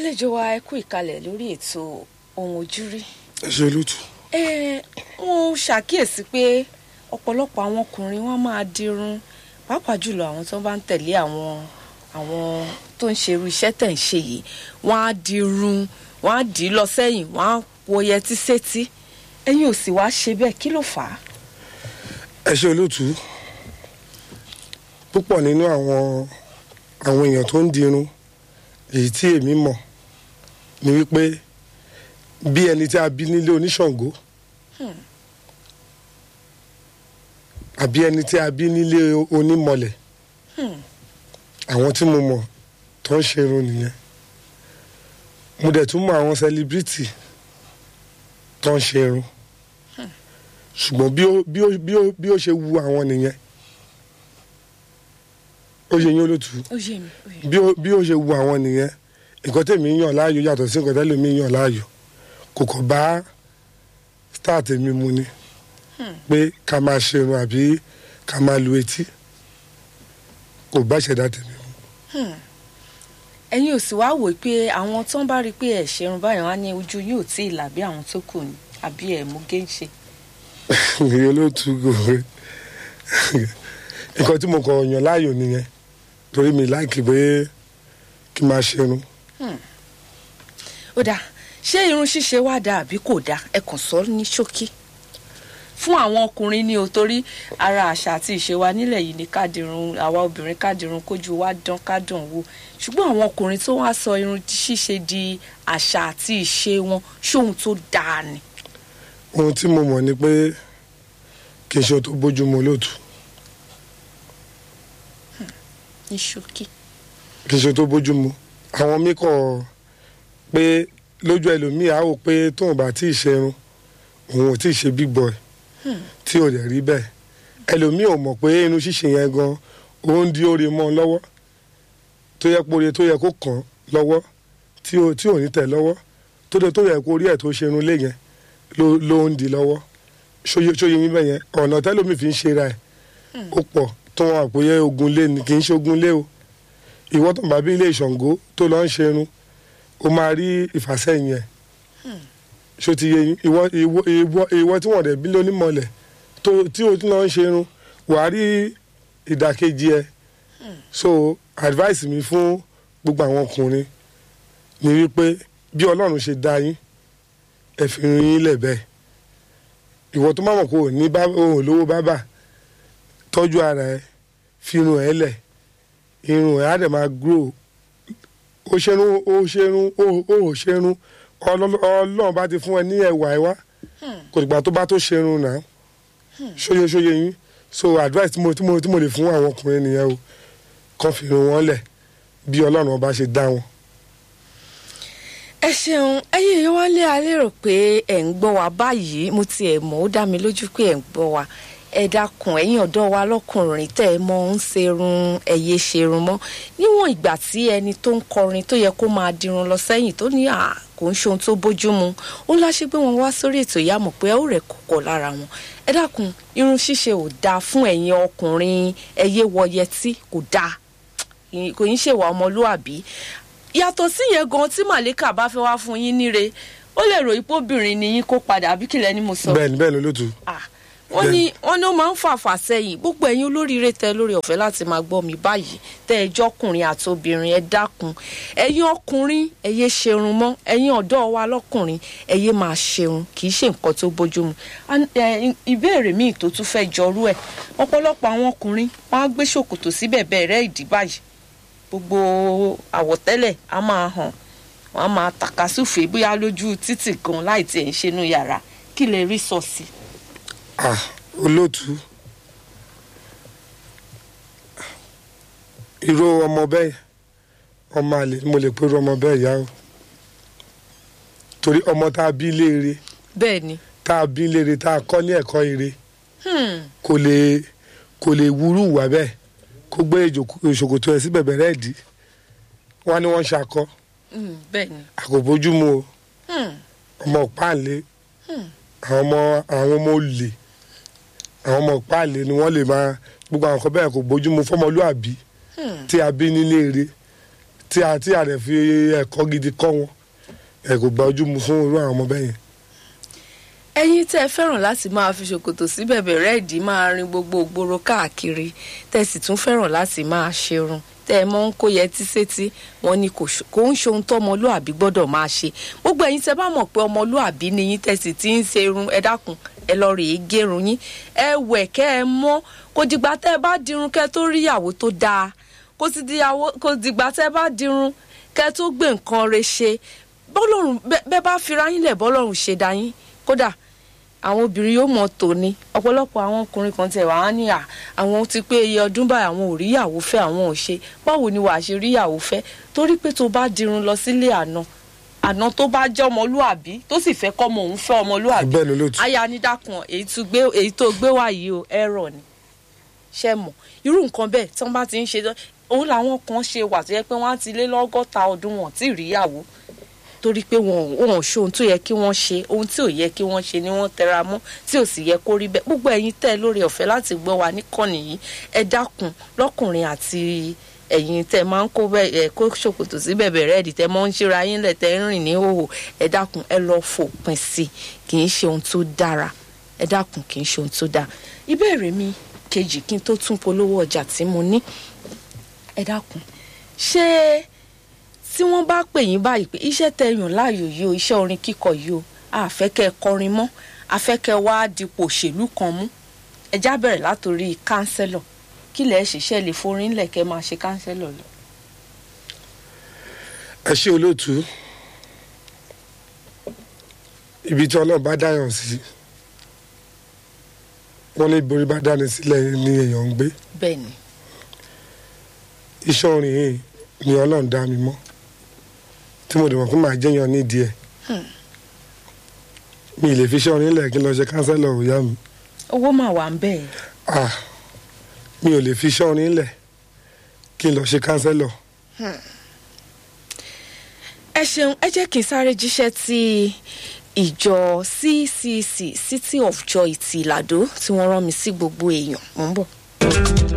àlejò wa ẹ kú ìkàlẹ̀ lórí ètò ohun ojúrí ẹ ṣe olóòtú. ẹ wọn ṣàkíyèsí pé ọ̀pọ̀lọpọ̀ àwọn ọkùnrin wọn máa dirun pàápàá jùlọ àwọn tó bá ń tẹ̀lé àwọn àwọn tó ń ṣerú iṣẹ́ tẹ̀ ń ṣe yìí wọ́n á dirun wọ́n á dì í lọ sẹ́yìn wọ́n á wo yẹtí sétí ẹ̀yin ò sì wá ṣe bẹ́ẹ̀ kí ló fà á. ẹ ṣe olóòtú púpọ̀ nínú àwọn àwọn èèyàn tó ń dirun èyí tí èmi mọ̀ ni wípé bí ẹni tí a bí nílé oníṣàngó àbí ẹni tí a bí nílé onímọ̀lẹ̀ àwọn tí mo mọ̀ tó ń ṣerun nìyẹn mo dẹ̀ tún mọ̀ àwọn sẹlíbírìtì tó ń ṣerun ṣùgbọ́n bí ó bí ó bí ó bí ó ṣe wu àwọn nìyẹn ó yẹ yín olótú ó yé mi ó yé mi. bí ó bí ó ṣe wu àwọn nìyẹn nǹkan tèmi yàn láàyò yàtọ̀ sí nǹkan tẹ́lẹ̀ mi yàn láàyò kò kàn bá star tèmi mu ni pé ká máa ṣerun àbí ká máa lu etí kò bá ìṣẹ̀dá tèmi mu. ẹ̀yin ò sì wá wò pé àwọn tó ń bá rí i pé ẹ̀ ṣerun báyìí wọ́n á ní ojú yóò tí ì là bí àwọn tó kù ni àbí ẹ̀ mú géńṣe. ìyẹn olóòtú gòrè nǹkan tí mo kàn yàn láàyò nìyẹn torí mi láìkì pé kí n máa ṣerun. ó dáa ṣé irun ṣíṣe wá dáa àbí kò dáa ẹ kàn sọ ní ṣókí fún àwọn ọkùnrin ni o torí ara àṣà àti ìṣe wa nílẹ̀ yìí ni kádìrún àwa obìnrin kádìrún kójú wa dán kádùn wò ṣùgbọ́n àwọn ọkùnrin tó wá sọ irun ṣíṣe di àṣà àti ìṣe wọn ṣóhun tó dáa ni. ohun tí mo mọ̀ ni pé kì í ṣe ohun tó bójúmu olóòtú ní ṣókí. kì í ṣe ohun tó bójúmu àwọn mi kọ̀ pé lójú ẹlòmíì á wò pé tóun bá tí ì ṣerun òun ò tí ì ṣe big boy tí ò dẹ̀ rí bẹ́ẹ̀ ẹlòmíì ò mọ̀ pé inú ṣíṣe yẹn gan ó ń di oore mọ́ ọ lọ́wọ́ tó yẹ pé oore tó yẹ kó kàn án lọ́wọ́ tí ò tí ò ní tẹ̀ lọ́wọ́ tó dé tó yẹ kó rí ẹ̀ tó ṣerun lé yẹn ló ló ń di lọ́wọ́ ṣóyè ṣóyè yín bẹ́ẹ̀ yẹn ọ̀nà tẹ́lómi fi ń ṣe ra ẹ̀ ó pọ̀ tó wọn àpòyẹ ogun lé ni kì í ṣe ogun lé o ìwọ tó ń bá bí ilé ìṣàngó tó lọ ń ṣerun ó máa rí ìfàsẹ́yìn ẹ̀ ṣó ti yé yín ìwọ ìwọ ìwọ ìwọ tí wọ́n dẹ̀ bí lónímọ̀lẹ̀ tó tí o tún lọ ń ṣerun wàá rí ìdàkejì ẹ̀ so advice mi fún gbogbo àwọn ọkùnrin ni wípé bí ọlọ́run ṣe dá yín ẹ fi irun yín lẹ̀ bẹ́ẹ̀ ìwọ tó máa mọ̀ kó o ní bá o ò lówó bábà tọ́jú ara ẹ fi irun ẹ lẹ̀ irun ẹ á dẹ̀ máa grow ó ṣerun ó ṣerun ó ó ṣerun Ọlọ́- ọlọ́run bá ti fún ẹ ní ẹwà ẹ wá kò dìgbà tó bá tó ṣerun náà ṣóye ṣóye yín so advice tí mo tí mo tí mo lè fún àwọn ọkùnrin nìyẹn o kàn fi irun wọn lẹ̀ bí ọlọ́run ọba ṣe dá wọn. ẹ ṣeun ẹ̀yin èèyàn wá lé alẹ́ rò pé ẹ̀ ń gbọ́ wa báyìí mo tiẹ̀ mọ̀ ó dá mi lójú pé ẹ̀ ń gbọ́ wa ẹ dákun ẹ̀yin ọ̀dọ́ wa lọ́kùnrin tẹ́ ẹ mọ̀ ń ṣerun ẹ̀yẹ ṣerun mọ́ níwọ̀n ìgbà tí ẹni tó ń kọrin tó yẹ kó máa dirun lọ sẹ́yìn tó ní à kò ń ṣe ohun tó bójú mu ó láṣẹ pé wọn wá sórí ètò ìyá mọ̀ pé ẹ ó rẹ̀ kọ̀kọ̀ lára wọn ẹ dákun irun ṣíṣe ò dáa fún ẹ̀yin ọkùnrin ẹ̀yẹ wọ yẹtí kò dáa kò ń ṣèwà ọmọlúàbí yàtọ̀ sí yẹn gan tí màlíkà bá fẹ́ wá fún yín níre ó lè ròyìn pé obìnrin ni yín kó padà àbí kìlẹ̀ ni mo sọ. bẹ́ẹ̀ni bẹ́ẹ̀ni olóòtú Ah, wọ́n ní wọ́n ní ó máa ń fàfà sẹ́yìn gbogbo ẹ̀yin olóríire tẹ lórí ọ̀fẹ́ láti máa gbọ́ mi báyìí tẹ́ ẹ jọ́kùnrin àti obìnrin ẹ dákun ẹ̀yin ọkùnrin ẹ yé ṣerun mọ́ ẹ̀yin ọ̀dọ́ wa lọ́kùnrin ẹ yé máa ṣerun kì í ṣe nǹkan tó bójúmu An- ẹ, ìbéèrè míì tó tún fẹ́ jọrú ẹ̀ ọ̀pọ̀lọpọ̀ àwọn ọkùnrin wọ́n á gbé ṣòkòtò síbẹ̀ bẹ́ẹ̀ rẹ́ ìdí báyìí gbogbo àwọ̀tẹ́lẹ̀ á máa hàn wọ́n á máa tàkasúfè bóyá lójú títì gan láì tiẹ̀ ń ṣe inú yàrá kí lè rí sọ sí. ah olóòtú irú ọmọ bẹ́ẹ̀ ọmọ àlè ni mo lè pe irú ọmọ bẹ́ẹ̀ yá o torí ọmọ tá a bí léere bẹ́ẹ̀ ni tá a bí léere tá a kọ́ ní ẹ̀kọ́ ire hmm. kò lè kò lè wúrú wà bẹ́ẹ̀ kó gbé ìjòkó- ìṣòkòtò ẹ̀ sí bẹ̀bẹ̀ rẹ̀ dì wọ́n ní wọ́n ṣakọ Hmm, bẹ́ẹ̀ ni àkóbójúmu o hmm. ọmọ páàlé àwọn ọmọ àwọn ọmọ olè àwọn ọmọ páàlé ni wọ́n lè máa gbogbo àwọn kan bẹ́ẹ̀ kò bójúmu fọmọlúàbí Hmm. tí a bí nílé eré tí a tí a rẹ̀ fi ẹ̀kọ́ gidi kọ́ wọn ẹ̀ kò gba ojú mu fún irú àwọn ọmọ bẹ́ẹ̀ yẹn. ẹ̀yin tẹ́ ẹ fẹ́ràn láti máa fi ṣòkòtò sí bẹ̀bẹ̀ rẹ́ẹ̀dì máa rin gbogbo ògbóró káàkiri tẹ́ ẹ sì tún fẹ́ràn láti máa ṣerun tẹ́ ẹ mọ̀ ń kó yẹtí sétí wọn ni kò ṣ- kò ń ṣohun tó ọmọlúàbí gbọ́dọ̀ máa ṣe gbogbo ẹ̀yin tẹ́ bá mọ̀ pé ọmọlúàbí ni yín tẹ́ sì ti ń ṣe irun ẹ dákun ẹ lọ rèé gérun yín ẹ wẹ̀ kẹ́ ẹ mọ́ kò dìgbà tẹ́ ẹ bá dirun kẹ́ ẹ tó rí ìyàwó tó dáa kò sì dìyàwó- kò dìgbà tẹ́ ẹ bá dirun kẹ́ ẹ tó gbé nǹkan re ṣe bọ́lọ́run bẹ́- bẹ́ bá fira yín lẹ̀ bọ́lọ́run ṣe dá yín kódà àwọn obìnrin yóò mọ tòní ọ̀pọ̀lọpọ̀ àwọn ọkùnrin kan tẹ̀ wá ní à àwọn ti pé iye ọdún báyìí àwọn ò ríyàwó fẹ́ àwọn ò ṣe báwo ni wàá ṣe ríyàwó fẹ́ torí pé tó bá dirun lọ sílé àná àná tó bá jẹ́ ọmọlúàbí tó sì fẹ́ kọ́mọ òun fẹ́ ọmọlúàbí bẹ́ẹ̀ ló lóòtú. aya ní dákun èyí tó gbé èyí tó gbé wá yìí o ẹ̀rọ ni ṣe mọ̀ irú nǹkan bẹ́ẹ̀ tí wọ́n bá ti ń ṣe tán, òun làwọn kan ṣe wà tó yẹ pé wọ́n á ti lé lọ́gọ́ta ọdún wọn tí ì ríyàwó torí pé wọn ò wọn ò ṣe ohun tó yẹ kí wọ́n ṣe ohun tí ò yẹ kí wọ́n ṣe ni wọ́n tẹra mọ́ tí ò sì yẹ kó rí bẹ́ẹ̀ gbogbo ẹ̀yin tẹ́ ẹ lórí ọ̀fẹ́ láti gbọ́ wa níkànnì yìí ẹ dákun lọ́kùnrin àti ẹ̀yin tẹ́ ẹ máa ń kó bẹ́ẹ̀ ẹ kó ṣòkòtò sí bẹ̀bẹ̀ rẹ́ẹ̀dì tẹ́ ẹ máa ń ṣíra yín lẹ̀ tẹ́ ẹ ń rìn ní hòhò ẹ dákun ẹ lọ fòpin sí i kì í ṣe ohun tó dára ẹ dákun kì í ṣe ohun tó dáa ìbéèrè mi kejì kí n tó tún polówó ọjà tí mo ní ẹ dákun ṣé tí wọ́n bá pè yín báyìí pé iṣẹ́ tẹ yàn láàyò yìí o iṣẹ́ orin kíkọ yìí o àfẹ́kẹ́ kọrin mọ́ àfẹ́kẹ́ wá dípò òṣèlú kan mú ẹjá bẹ̀rẹ̀ látòrí kánsẹ́lọ̀ kí lẹ̀ ṣiṣẹ́ lè forin lẹ̀ kẹ́ máa ṣe kánsẹ́lọ̀ lọ. ẹ ṣe olóòtú ibi tí ọlọ́run bá dáyàn sí wọ́n ní borí bá dáni sílẹ̀ ní èèyàn ń gbé bẹ́ẹ̀ ni iṣẹ́ orin yìí ni ọlọ́run dá mi mọ́ tí mo dẹ̀ mọ̀ pé màá jẹ́yàn nídìí ẹ̀ mi ì lè fi iṣẹ́ orin lẹ̀ kí n lọ ṣe kánsẹ́lọ̀ òyà mi owó mà wà ń bẹ́ẹ̀ ah mi ò lè fi iṣẹ́ orin lẹ̀ kí n lọ ṣe kánsẹ́lọ̀ ẹ ṣeun ẹ jẹ́ kí n sáré jíṣẹ́ tí ìjọ ccc city of joy ti ìlàdó tí wọ́n rán mi sí gbogbo èèyàn mò ń bọ̀.